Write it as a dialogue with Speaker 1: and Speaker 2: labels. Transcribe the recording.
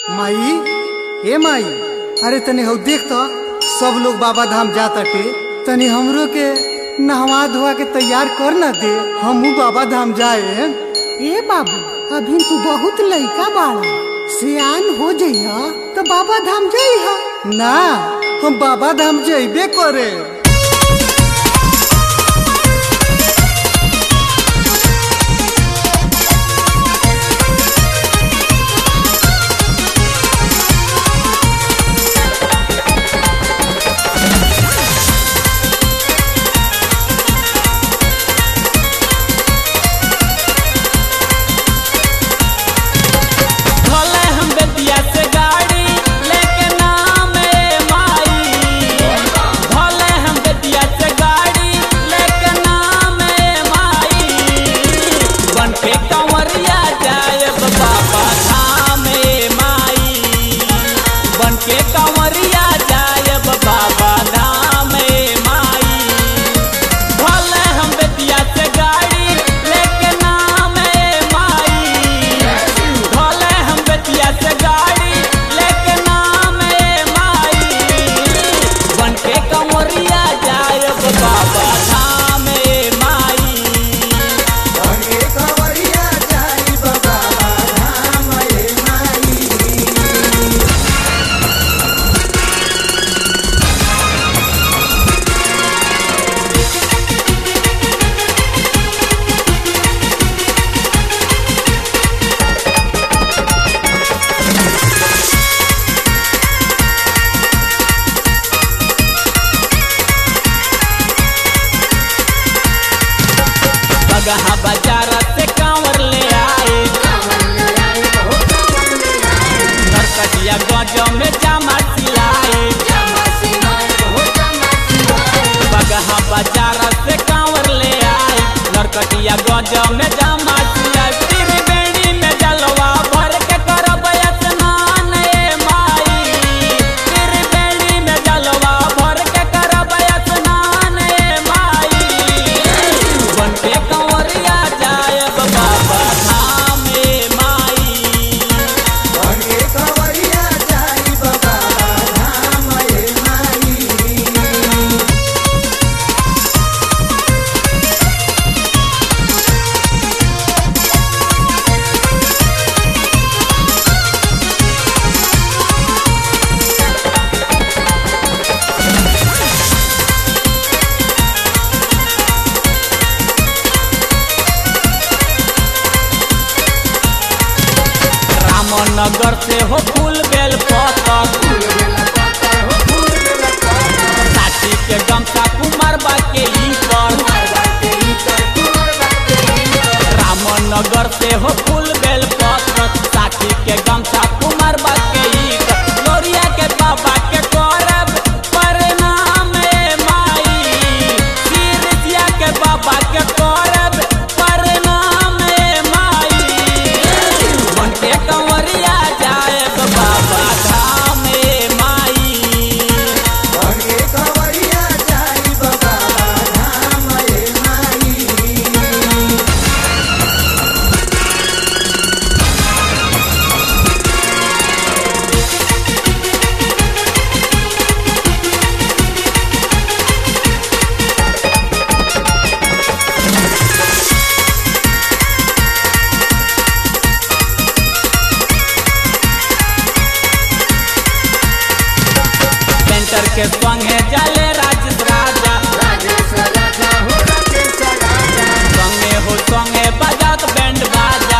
Speaker 1: माई ए माई अरे तनी हौ देख तो सब लोग बाबा धाम जाताटे तनी हमरो के नहवा धोवा के तैयार कर ना दे हमू बाबा धाम जाए
Speaker 2: ए बाबू अभी तू बहुत लइका बाड़ा सियान हो जइहा तो बाबा धाम जइहा
Speaker 1: ना हम बाबा धाम जइबे करे
Speaker 3: भले हम बेतिया से गाड़ी लेके नाम ए माई भले हम बेतिया से गाड़ी लेके नाम ए माई बन के कंवरिया जायब बाबा धाम ए माई बन के कंवरिया जायब बाबा धाम ए माई भले हम बेतिया से गाड़ी लेके नाम ए माई भले हम बेतिया से गाड़ी लेके नाम ए माई बन के कंवरिया जायब बाबा धाम ए माई बगहा बाजार से कांवर ले आए नरकटिया गज में जामा सिलाए बगहा बाजार से कांवर ले आए नरकटिया गज में जामा सिलाए त्रिवेणी में जलवा भर के करब स्नान ए माई त्रिवेणी में जलवा भर के करब स्नान ए माई बन के कंवरिया जायब बाबा धाम ए माई रामनगर से हो फूल बेल पतक साथी के गमछा कुमार बा के ई पर रामनगर से हो फूल बेल पतक साथी के गमछा कुमार बा के ई पर लोरिया के बाबा के करब प्रणाम ए माई सिरसिया के बाबा के करब प्रणाम ए माई मन के कंवरिया जायब बाबा धाम ए माई सेंटर के संगे जाले राजेश राजा संगे हो संगे बजात बैंड बाजा